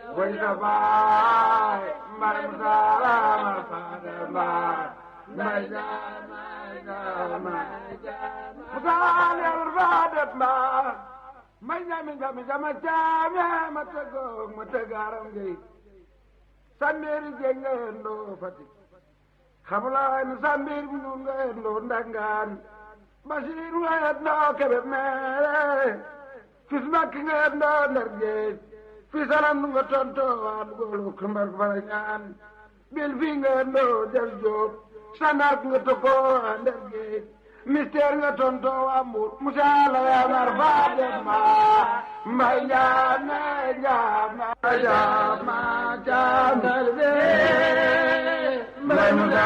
way sa baay mbay mu saama faade mbaay mbay jaama jaama mu saam yàlla faade mbaay mbay jaami jaami jaama jaame ma tëggoog ma tëggaaram gay sambeeri jeng nga yendoo Fatick xamulaay ni sambeeri mu ñuul nga yendoo ndangaan Basiiru nga yendoo kebe meere fis makki nga yendoo ndar géej fii salam nu nga tontoo waa dugoolu kumbar fara ñaan bil fii nga yendoo del jóob sandark nga tokkoo waa ndar géej mystère nga tontoo waa mbuur musaala yaa nar faa dem maa mbay njaame njaame njaame njaame mbay musa